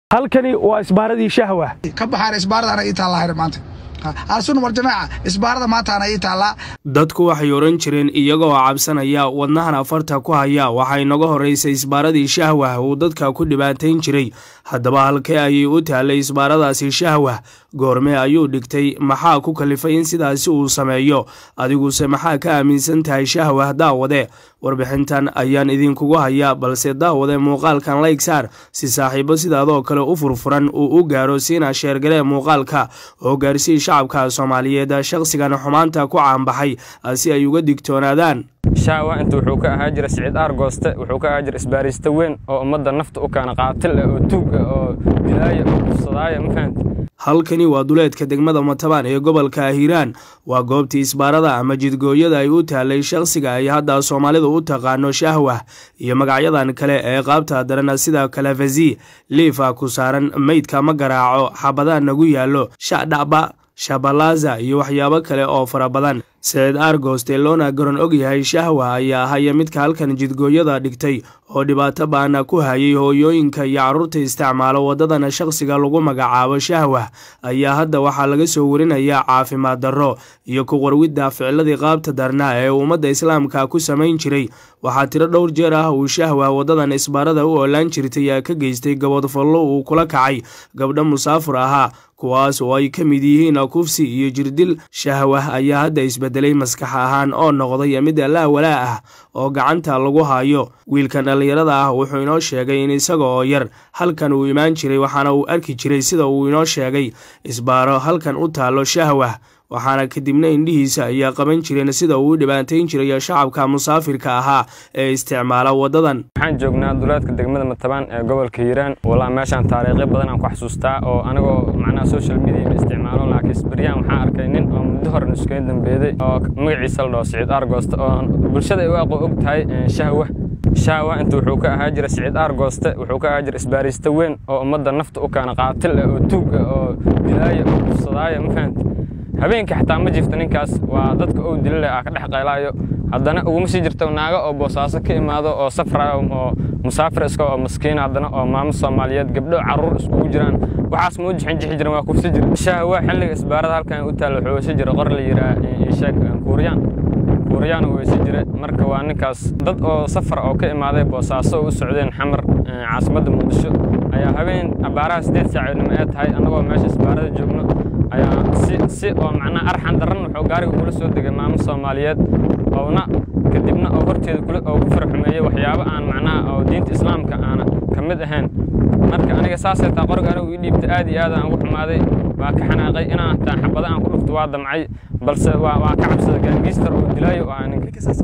halkani waa isbaaradii shahwa ka baxaan isbaaradaana ii taallaa maanta aasun war jamaaca isbaarada maantaana ii taallaa dadku waxay odhan jireen iyagoo cabsanaya wadnahan afarta ku haya waxaa inaga horraysay isbaaradii shahwah uu dadka ku dhibaatayn jiray haddaba halkee ayay u taallay isbaaradaasi shahwah goormee ayuu dhigtay maxaa ku kalifay in sidaasi uu sameeyo adiguse maxaa ka aaminsan tahay shahwah daawade warbixintan ayaan idinkugu hayaa balse daawade muuqaalkan layg saar si saaxiibo sidaadoo kale u furfuran uu u gaaro siina sheergalee muuqaalka oo gaarsii shacabka soomaaliyeed shaqsigan xumaanta ku caanbaxay si ay uga digtoonaadaan shaawa inta wuxuu ka ahaa jira siciid aargooste wuxuu ka ahaa jira isbaariista weyn oo ummadda nafta u kaana qaatil ah oo tuug ah oo dilaaya oo kufsadaaya ma fahamti halkani waa duleedka degmada matabaan ee gobolka hiiraan waa goobtii isbaarada ama jidgooyada ay u taallay shaqsiga ay hadda soomaalidu u taqaano shahwah iyo magacyadan kale ee qaabta darana sida kalafasi liifa ku saaran meydka ma garaaco xabadaan nagu yaallo shacdhacba shabalaza iyo waxyaabo kale oo fara badan siciid aargooste loona garan og yahay shahwa ayaa ahaya midka halkan jidgooyada dhigtay oo dhibaato baana ku hayay hooyooyinka iyo carruurta isticmaalo waddadana shaqsiga lagu magacaabo shahwah ayaa hadda waxaa laga soo warinayaa caafimaad darro iyo ku qarwidda ficiladii qaabta darna ee ummadda islaamka ku samayn jiray waxaa tiro dhowr jeer ah uu shahwah waddadan isbaarada u oolaan jirtay ee ka geystay gabodfallo uu kula kacay gabdho musaafur ahaa kuwaas oo ay ka mid yihiin kufsi iyo jirdil shahwah ayaa hadda isbedelay maskax ahaan oo noqday mid allaa walaa ah oo gacanta lagu hayo wiilkan dhallinyarada ah wuxuu inoo sheegay in isaga oo yar halkan uu imaan jiray waxaana uu arki jiray sida uu inoo sheegay isbaaro halkan u taallo shahwah waxaana kadibna indhihiisa ayaa qaban jireen sida uu u dhibaatayn jiray shacabka musaafirka ahaa ee isticmaala waddadan waxaan joognaa duleedka degmada matabaan ee gobolka hiiraan walaa meeshaan taariikhyo badan aan ku xasuustaa oo anigoo macnaha social media ma isticmaalo laakiin isbaryaan waxaan arkay nin oo muddo hore nuskayn dambeeday oo magaciisa la dhaho siciid aargooste oo bulshada ay u aqo og tahay shahwa shaawa inta wuxuu ka ahaa jira siciid aargooste wuxuu ka ahaa jira isbaariista weyn oo ummadda nafta u kaana qaatil ah oo tuug ah oo dilaaya oo kufsadaaya ma fahamti habeenkii xataa ma jirto ninkaas waa dadka ou dilileh aa ka dhex qaylaayo haddana uguma sii jirto naago oo boosaaso ka imaado oo safraayo oo musaafir iska oo maskiin haddana oo maamo soomaaliyeed gabdho carruur iskugu jiraan waxaas ma u jixin jixi jiran waa kufsi jira shahwa xilliga isbaarada halkan u taalla wuxuu weysi jira qor la yidhaah isheeg kuuriyaan kuuriyaan uu weysi jira marka waa ninkaas dad oo safar oo ka imaaday boosaaso oo u socdeen xamar caasimadda muqdisho ayaa habeen abaaraha siddeed saacoodnimo ee tahay annagoo meesha isbaarada joogno ayaa si si oo macnaha arxan darran wuxuu gaariga kula soo degay maamo soomaaliyeed oona kadibna oo horteeda kula oo ku farxumeeyey waxyaabo aan macnaha oo diinta islaamka aana ka mid ahayn marka aniga saasay taa qoriga anigu ii dhiibta aad iyo aad aan ugu xumaaday waa ka xanaaqay inaan taa xabado aan ku dhufto waa damcay balse waa waa ka cabsada gaangiistar oo dilaayo oo aan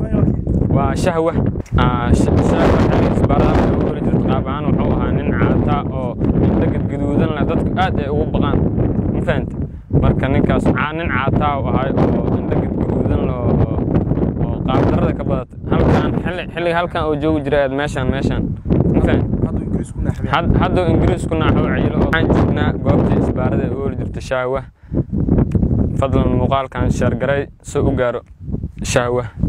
waa shahwa shahwa xilliga isbaarada ugu heli jirta qaab ahaan wuxuu ahaa nin caataa oo indho gadgaduudan leh dadku aad ay ugu baqaan ma fahanta marka ninkaas nin caataa u ahay oo indho gadgaduudan leh oo qaabdarada ka badata halkan xilliga halkan oo joogi jiray aad meeshaan meeshaan ma fahanta hadduu ingiriisku naaxo cayilo waxaan joognaa goobtii isbaarada ee u heli jirta shahwa fadlan muuqaalkan sheergaray si u gaaro shahwa